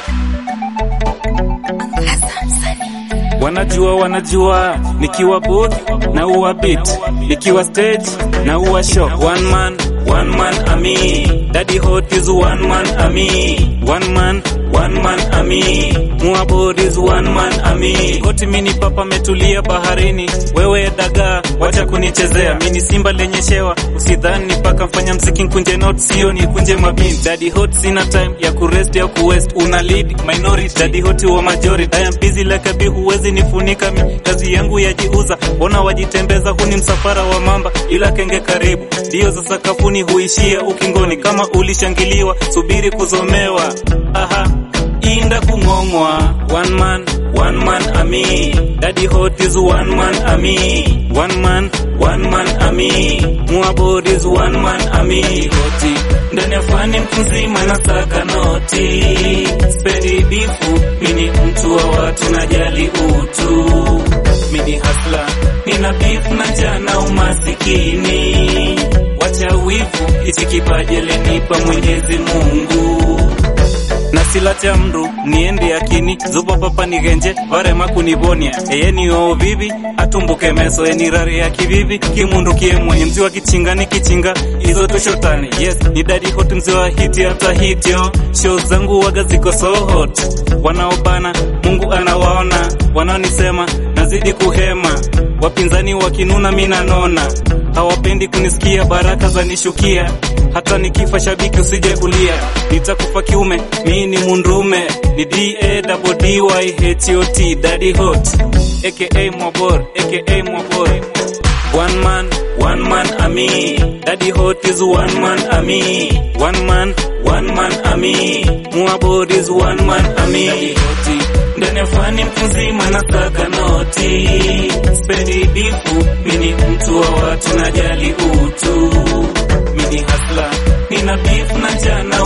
Wanajua, wanajua nikiwa booth na uwa beat, nikiwa stage na uwa show. One man, one man ami, daddy hot is one man ami, one man, one man ami, muabod is one man ami. Koti mini papa metulia baharini, wewe dagaa, wacha kunichezea. Mini simba lenye shewa, usidhani paka mfanya mziki nkunje not sio ni kunje mabini. Daddy hot sina time ya kurest ya kuwest, una lead minority, daddy hot wa majority. I am busy like a bee, huwezi nifunika mi, kazi yangu yajiuza. Ona wajitembeza, huni msafara wa mamba, ila kenge karibu, ndio za sakafuni huishia ukingoni. Kama ulishangiliwa, subiri kuzomewa. Aha, inda kung'ong'wa. One man, one man ami, daddy hot is one man ami, one man, one man ami, muabod is one man ami. Hoti ndani ya fani mtu mzima na saka noti, spendi bifu, mini mtu wa watu najali utu, mini hasla, nina beef na jana umasikini, wacha wivu, hichi kipaji alinipa Mwenyezi Mungu na silacha mru niende yakini zupa papa nigenje varema kunivonia eyeni oo vivi atumbuke meso eni rari ya kivivi kimundu kie mwenye mzi wa kichinga ni kichinga izo tushotani yes ni dadi hot mzi wa hiti hata hityo show zangu waga ziko so hot wanaobana mungu anawaona wanaonisema nazidi kuhema wapinzani wakinuna mina nona hawapendi kunisikia baraka za nishukia hata nikifa shabiki usije kulia nitakufa kiume mi ni mundume ni d-a-d-d-y-h-o-t daddy hot aka mwabor aka mwabor one man one man ami daddy hot is one man ami one man one man ami mwabor is one man ami daddy hoti ndani ya fani mtu mzima na saka noti spendi bifu mini mtu wa watu najali utu mini hasla nina beef na jana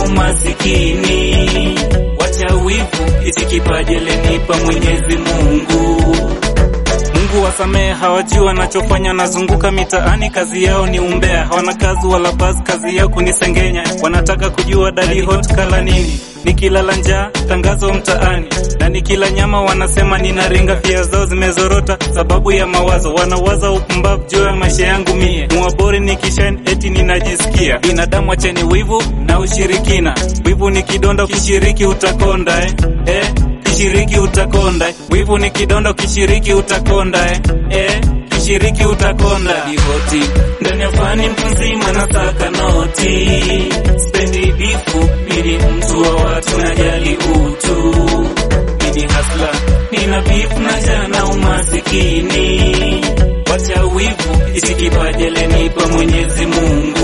umasikini wacha wivu hichi kipaji alinipa Mwenyezi Mungu Mungu wasamehe, hawajui wanachofanya. Nazunguka mitaani, kazi yao ni umbea, hawana kazi wala basi, kazi yao kunisengenya. Wanataka kujua dadi hot kala nini, nikilala njaa tangazo mtaani, na nikila nyama wanasema ninaringa. Pia zao zimezorota sababu ya mawazo, wanawaza upumbavu juu ya maisha yangu mie. Muabori nikishain eti ninajisikia binadamu, acheni wivu na ushirikina. Wivu ni kidonda, ukishiriki utakonda eh, eh kishiriki utakonda wivu ni kidonda ukishiriki utakonda eh, eh kishiriki utakonda divoti ndani ya fani mtu mzima na saka noti spendi bifu mini mtu wa watu najali utu mini hasla nina bifu na jana umasikini wacha wivu hichi kipaji alinipa Mwenyezi Mungu